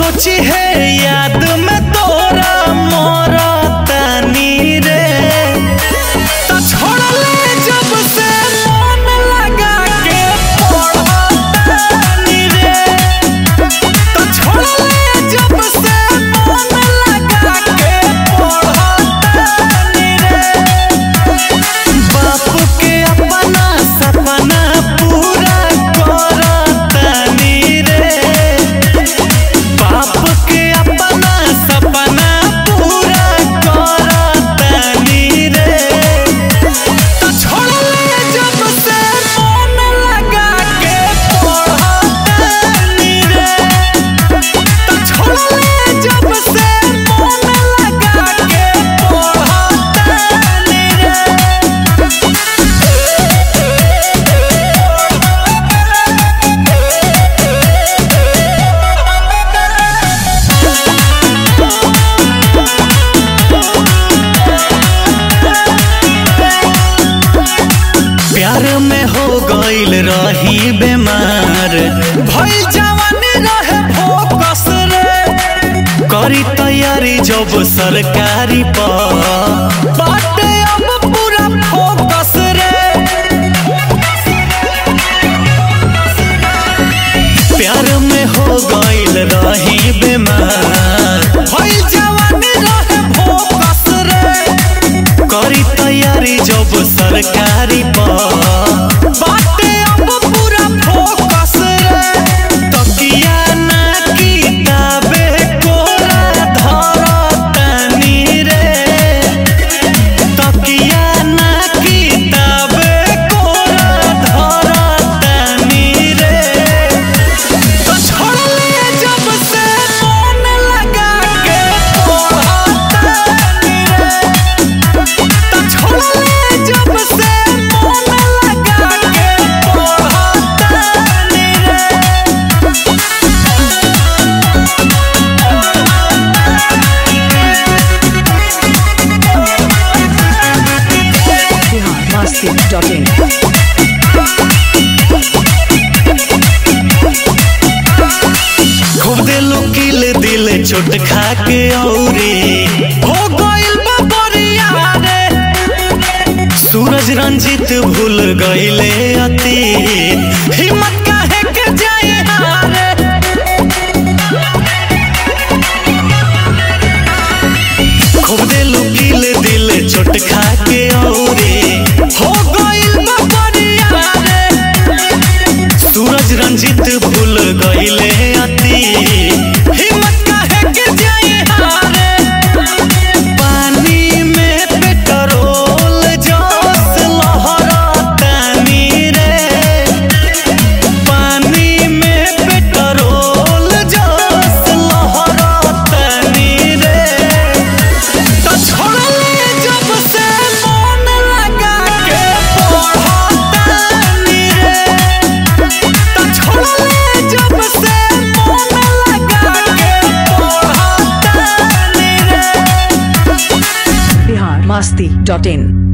सोची है याद में तोरा मोरा तानी रे तो छोड़ ले जब से मन लगा के पढ़तानी रे तो छोड़ ले जब से मन लगा के पढ़तानी रे बाप के अपना सपना पूरा करतानी रे बाप के अपना सपना पूरा करतानी रे तो छोड़ ले जब से मन लगा के पढ़तानी रे तो छोड़ ले जब से मन लगा के पढ़तानी रे प्यार में हो गईल रही बीमार भइल जवानी रहे फोकस रे करी तैयारी जब सरकारी पर बाटे अब पूरा फोकस रे प्यार में हो गईल रही बीमार भइल जवानी रहे फोकस रे करी तैयारी जब सरकारी पर बाटे अब पूरा फोकस रे तकिया ना किताबे कोरा धरतानी रे तकिया ना किताबे कोरा धरतानी रे तो छोड़ ले जब से मन लगा के पढ़तानी रे तो छोड़ ले जब से मन लगा के पढ़तानी रे biharmasti.in खूब दिलो किल दिल चोट खा के औरे हो गइल बा बरिया रे सूरज रंजित भूल गइले अतीत हिम्मत काहे के जाए हारे खूब दिलो किल दिल चोट खा के औरे हो गइल बा बरिया रे सूरज रंजित भूल गइले अति हिम्मत काहे के जाए हारे पानी में पेट्रोल जोश लहरतानी रे पानी में पेट्रोल जोश लहरतानी रे तो छोड़ ले जब से मन लगा के पढ़तानी रे तो छोड़ ले जब से मन लगा के पढ़तानी रे biharmasti.in